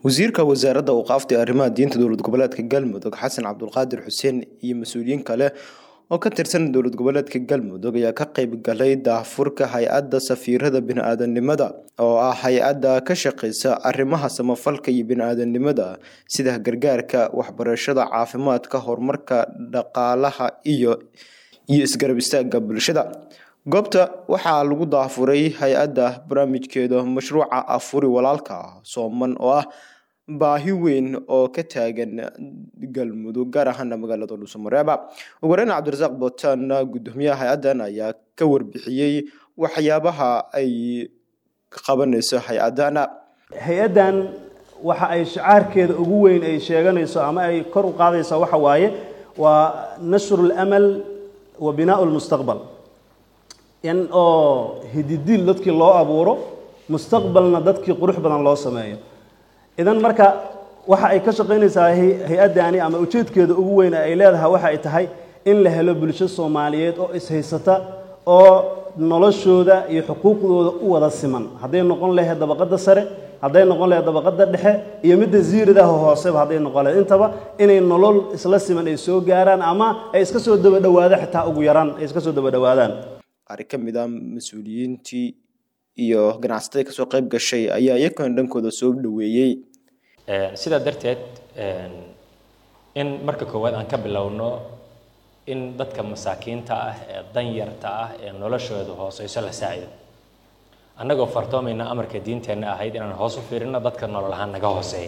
wasiirka wasaaradda awqaafta ee arrimaha diinta dowlad goboleedka galmudug xasan cabdulqaadir xuseen iyo mas-uuliyiin kale oo ka tirsan dowlad goboleedka galmudug ayaa ka qeyb galay daahfurka hay-adda safiirada bini-aadanimada oo ah hay-adda ka shaqeysa arrimaha samafalka iyo bini-aadanimada sida gargaarka waxbarashada caafimaadka horumarka dhaqaalaha iyo iyo isgarab istaaga bulshada goobta waxaa lagu daafuray hay-adda barnaamijkeeda mashruuca afuri walaalka sooman oo ah baahi weyn oo ka taagan galmudug gaar ahaana magaalada dhuusamareeba ugu horeyn cabdirasaaq bootaan gudoomiyaha hay-addan ayaa ka warbixiyey waxyaabaha ay qabanayso hay-adana hay-addan waxa ay shacaarkeeda ugu weyn ay sheeganayso ama ay kor u qaadayso waxa waaye waa nashru lamal wa binaau lmustaqbal in oo hididiil dadkii loo abuuro mustaqbalna dadkii qurux badan loo sameeyo idan marka waxa ay ka shaqaynaysaa hay-addani ama ujeedkeeda ugu weyn ay leedahay waxa ay tahay in la helo bulsho soomaaliyeed oo ishaysata oo noloshooda iyo xuquuqdooda u wada siman hadday noqon lahayd dabaqadda sare hadday noqon lahayd dabaqadda dhexe iyo midda ziiridaha hooseba hadday noqon lahayd intaba inay nolol isla siman ay soo gaaraan ama ay iska soo daba dhawaadaan xitaa ugu yaraan ay iska soo daba dhawaadaan qaar ka mid a mas-uuliyiintii iyo ganacsatada kasoo qayb gashay ayaa iyakana dhankooda soo dhaweeyey sidaa darteed in marka koowaad aan ka bilowno in dadka masaakiinta ah ee danyarta ah ee noloshooda hooseyso la saacido annagoo fartoomayna amarka diinteenna ahayd inaan hoos u fiirino dadka nolol ahaan naga hooseeya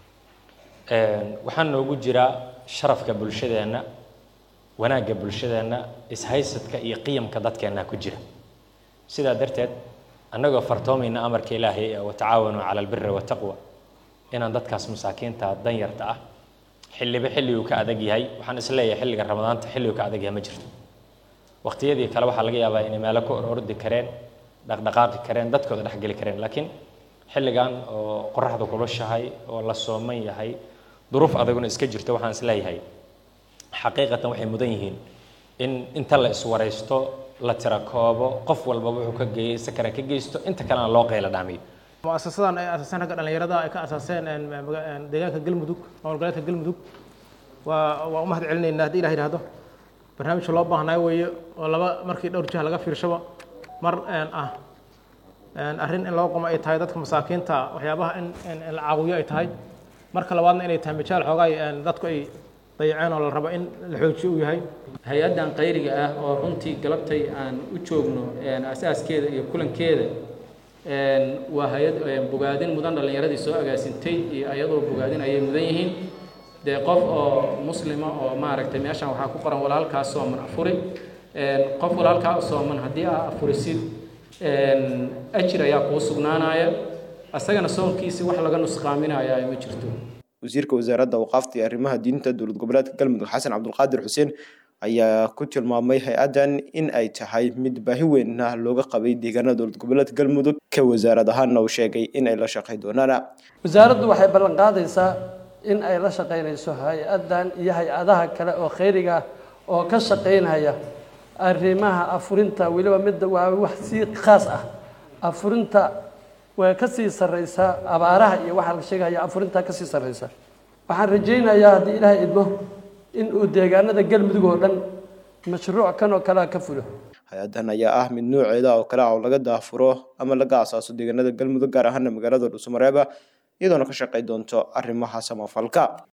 waxaa noogu jira sharafka bulshadeenna wanaagga bulshadeenna ishaysadka iyo qiyamka dadkeenna ku jira sidaa darteed annagoo fartoomayna amarka ilaahay ee watacaawanuu cala albiri wataqwa inaan dadkaas masaakiinta danyarta ah xilliba xilliguu ka adag yahay waxaan isleeyahay xilliga ramadaanta xilliguu ka adag yahay ma jirto waqtiyadii kale waxaa laga yaabaa inay meelo ku orordi kareen dhaqdhaqaaqi kareen dadkooda dhexgeli kareen laakiin xilligan oo qoraxda kulushahay oo la sooman yahay duruuf adaguna iska jirto waxaan isleeyahay xaqiiqatan waxay mudan yihiin in inta la iswaraysto la tira koobo qof walbaba wuxuu ka geeyey sakara ka geysto inta kalena loo qeyla dhaamiyo muasasadan ay asaaseen ragga dhallinyarada ay ka asaaseen deegaanka galmudug maamul goboleedka galmudug waa waa u mahad celinaynaa haddii ilah yidhahdo barnaamijka loo baahnaayo weeye oo laba markii dhowr jiha laga fiirshaba mar ah arrin in loo qomo ay tahay dadka masaakiinta waxyaabaha in in la caawiyo ay tahay marka labaadna inay tahay majaal xoogaay dadku ay dayaceen oo la rabo in la xoojiyo uu yahay hay-addan qayriga ah oo runtii galabtay aan u joogno asaaskeeda iyo kulankeeda waa hay-ad bogaadin mudan dhallinyaradii soo agaasintay iyo ayadoo bogaadin ayay mudan yihiin dee qof oo muslima oo maaragtay meeshan waxaa ku qoran walaalkaa sooman afuri qof walaalkaa sooman haddii aa afurisid ajir ayaa kuu sugnaanaya asagana soonkiisi wax laga nusqaaminaya ma jirto wasiirka wasaaradda awqaafta iyo arrimaha diinta dowlad goboleedka galmudug xasan cabdulqaadir xuseen ayaa ku tilmaamay hay-addan in ay tahay mid baahi weynna looga qabay deegaanada dowlad goboleedka galmudug ka wasaarad ahaanna uu sheegay in ay la shaqay doonaan wasaaraddu waxay ballan qaadaysaa in ay la shaqaynayso hay-addan iyo hay-adaha kale oo khayriga ah oo ka shaqaynaya arrimaha afurinta weliba midda waa wax sii khaas ah afurinta way ka sii sarreysaa abaaraha iyo waxaa la sheegaya afurintaa kasii sarreysa waxaan rajaynayaa haddii ilaahay idmo in uu deegaanada galmudug oo dhan mashruuc kan oo kalea ka fulo hay-addan ayaa ah mid nooceeda oo kale ah oo laga daafuro ama laga asaaso deegaanada galmudug gaar ahaana magaalada dhuusamareeba iyadoona ka shaqay doonto arrimaha samafalka